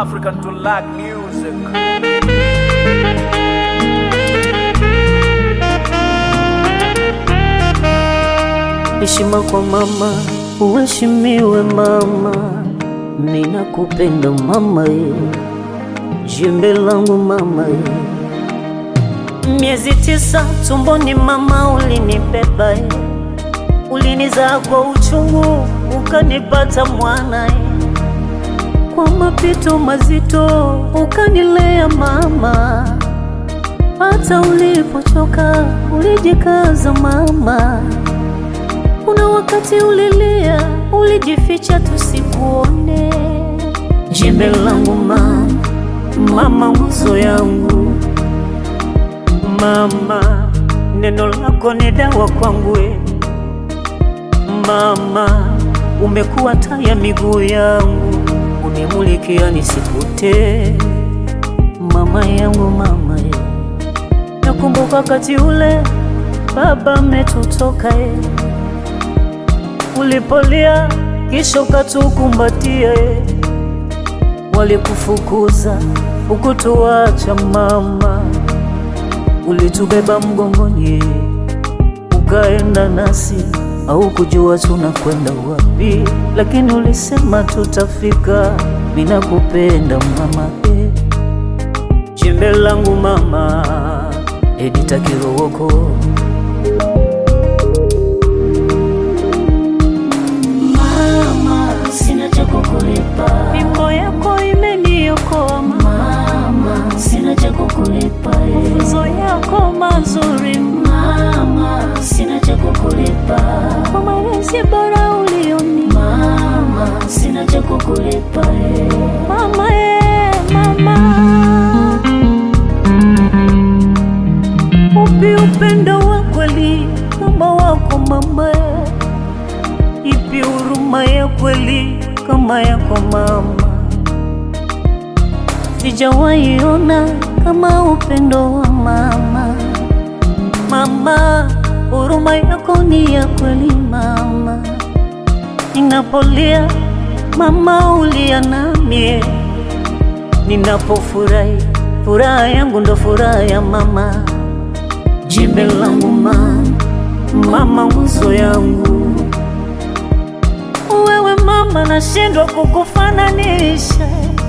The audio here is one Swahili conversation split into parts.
African to like music. Heshima kwa mama, uheshimiwe mama, ninakupenda mama ye, jembe langu mama ye. Miezi tisa tumboni mama ulinibeba ye, ulinizaa kwa uchungu ukanipata mwana ye, kwa mapito mazito ukanilea mama, hata ulipochoka ulijikaza mama kuna wakati ulilia, ulijificha tusikuone. Jembe langu mama, mama nguzo yangu mama, neno lako ni dawa kwangu we. Mama, umekuwa taa ya miguu yangu, unimulikia nisipotee. Mama yangu mama ye, nakumbuka wakati ule baba ametutoka ye ulipolia kisha ukatukumbatia, e, walikufukuza ukutuacha mama, ulitubeba mgongoni, e, ukaenda nasi, au kujua tunakwenda wapi, lakini ulisema tutafika. Ninakupenda mama, e, jembe langu mama, Edita Kirowoko. Mama, sina cha kukulipa. Mimbo yako imeniokoa Mama, sina cha kukulipa. eh. mafunzo yako mazuri Mama, sina cha kukulipa. kwa malezi bora ulioni Mama, sina cha kukulipa. eh. mama e, mama upi upendo wa kweli kama wako mama e? ipi huruma ya kweli kama yako mama sijawahi ona kama upendo wa mama mama huruma yako ni ya kweli mama ninapolia mama ulia namie ninapofurahi furaha yangu ndo furaha ya mama jembe langu mama mama nguzo yangu wewe mama nashindwa kukufananisha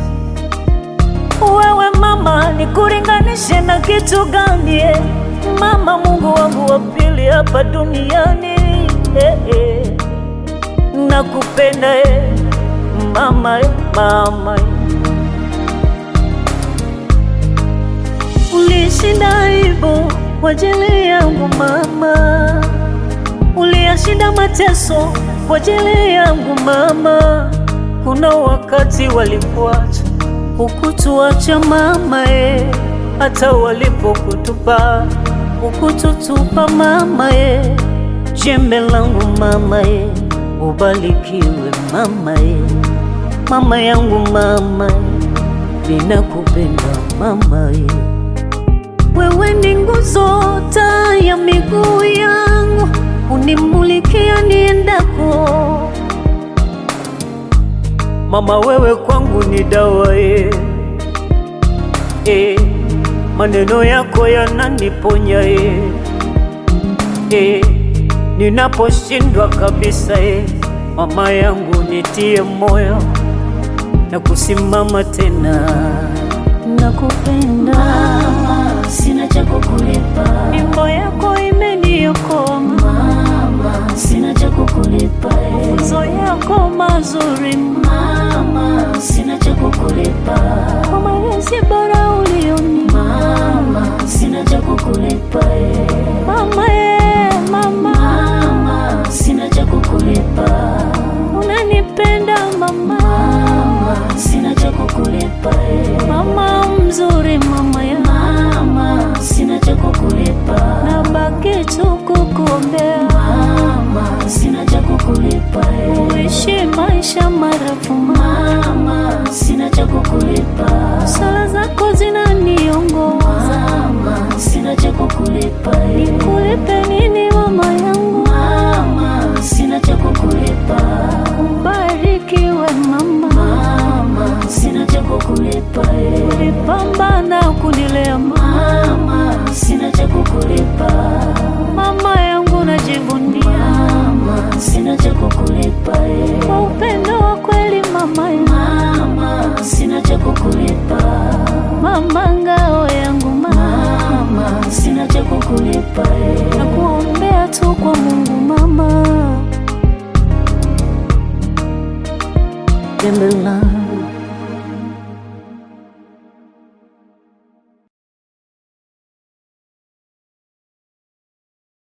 wewe mama nikuringanishe na kitu gani eh? mama mungu wangu wa pili hapa duniani eh, eh. nakupenda eh. mama eh, mama eh. ulishinda aibu kwa ajili yangu mama uliyashinda mateso kwa ajili yangu mama. Kuna wakati walikuacha ukutuacha mama e, hata walipokutupa ukututupa mama e, jembe langu mama e, ubarikiwe mama e, mama yangu mama e, ninakupenda mama e. Wewe ni nguzo, taa ya miguu yangu, unimulikia niendako. Mama, wewe kwangu ni dawa e, e, maneno yako yananiponya e, e, ninaposhindwa kabisa e, mama yangu nitie moyo na kusimama tena. Nakupenda Mama, sina cha kukulipa. Mimbo yako imeniokoa Mama, sina cha kukulipa. eh. mafunzo yako mazuri Mama, sina cha kukulipa. kwa malezi bora ulioni Mama, sina cha kukulipa. eh. mama e, mama Mama, sina cha kukulipa. unanipenda mama Mama, sina cha kukulipa. eh. mama mzuri mama ya Mama, sina cha kukulipa. nabaki tu kukuombea Mama, sina cha kukulipa. eh. uishi maisha marefu Mama, sina cha kukulipa. sala zako zinaniongoza Mama, sina cha kukulipa. eh. kulipe nini mama yangu Mama, sina cha kukulipa. ubarikiwe mama Mama, sina cha kukulipa. kukulipa eh. ulipambana kunilea Mama, sina cha kukulipa mama yangu najivunia Mama, sina cha kukulipa eh. kwa upendo wa kweli mama yangu. Mama, sina cha kukulipa mama ngao yangu mama Mama, sina cha kukulipa eh. na kuombea tu kwa Mungu mama Jembe langu